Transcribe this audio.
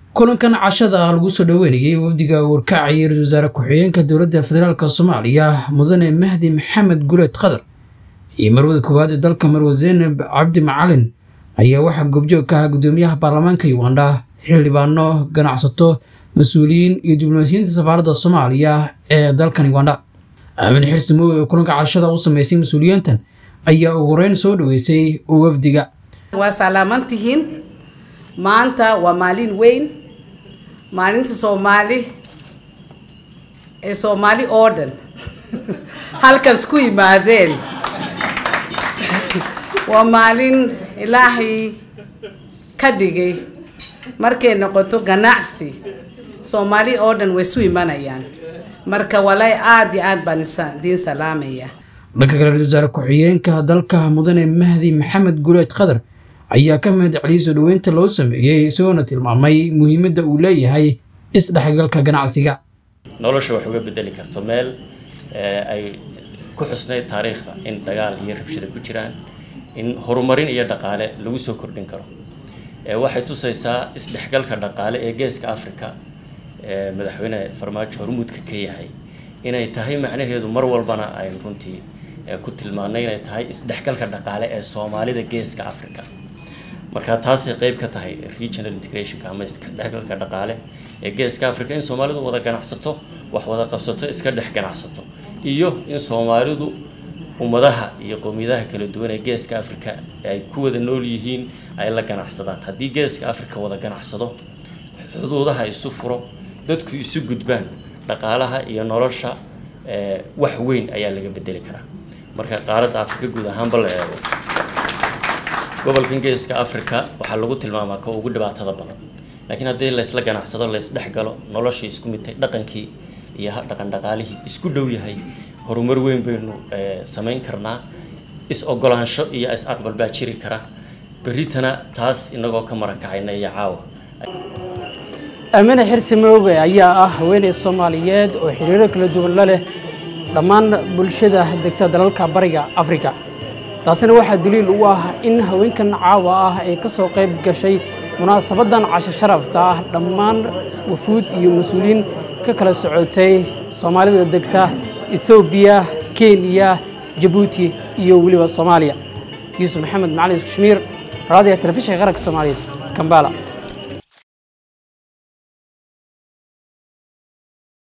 kulankan cashada lagu soo dhoweynayay wafdiga warkacaya ra-isul wasaare ku-xigeenka dowladda federaalk soomaaliya mudane mahdi maxamed guleed qadar iyo marwada koowaad ee dalka marwe zeynab cabdi macalin ayaa waxaa goobjoog ka ahaa guddoomiyaha baarlamaanka uganda xildhibaano ganacsato mas-uuliyiin iyo diblomaasiyiinta safaaradda soomaaliya ee dalkan uganda aamin xirsi mooge oo kulanka cashada u sameysay mas-uuliyiintan ayaa ugu horeyn soo dhaweysay wafdiga waa salaaman tihiin maanta waa maalin weyn maalinta soomaali ee soomaali oo dhan halkaas ku yimaadeen waa maalin ilaahay ka dhigay markay noqoto ganacsi soomaali oo dhan way isu imanayaan marka walahi aada iyo aad baan idiin salaamaya dhanka kale ra-isul wasaare ku-xigeenka dalka mudane mahdi maxamed guleed qadar ayaa ka mahad celiyay soo dhaweynta loo sameeyey isagoona tilmaamay muhiimadda uu leeyahay isdhexgalka ganacsiga nolosha wax uga bedeli karto meel ay ku xusnayd taariikhda in dagaal iyo rabshada ku jiraan in horumarin iyo dhaqaale lagu soo kordhin karo waxay tusaysaa isdhexgalka dhaqaale ee geeska africa ee madaxweyne farmaajo hormuudka ka yahay inay tahay macnaheedu mar walbana aynu runtii ku tilmaanay inay tahay isdhexgalka dhaqaale ee soomaalida geeska africa marka taasay qeyb ka tahay regional integrationka ama isdhexgalka dhaqaale ee geeska africa in soomaalidu wada ganacsato wax wada qabsato iska dhex ganacsato iyo in soomaalidu ummadaha iyo qowmiyadaha kala duwan ee geeska africa ay ku wada nool yihiin ay la ganacsadaan haddii geeska africa wada ganacsado xuduudaha isu furo dadku isu gudbaan dhaqaalaha iyo nolosha wax weyn ayaa laga bedeli karaa marka qaaradda africa guud ahaanba la eego gobolkan geeska africa waxaa lagu tilmaamaa ka ugu dhibaatada badan laakiin haddii laysla ganacsado laysdhexgalo noloshii isku midtay dhaqankii iyo dhaqan dhaqaalihii isku dhow yahay horumar weyn baynu samayn karnaa is ogolaansho iyo is aqbal baa jiri kara berritana taas inagoo ka marakacayna iyo caawa aamine xirsi mooge ayaa ah haweeney soomaaliyeed oo xiriiro kala duwan la leh dhammaan bulshada degta dalalka bariga afrika taasina waxaa daliil u ah in haweenkan caawa ah ay ka soo qayb gashay munaasabadan casho sharafta ah dhammaan wafuud iyo mas-uuliyiin ka kala socotay soomaalida degta ethoobiya kenya jabuuti iyo weliba soomaaliya yuusuf maxamed macalin kashmiir raadiga telefishinka qaranka soomaaliyeed kambala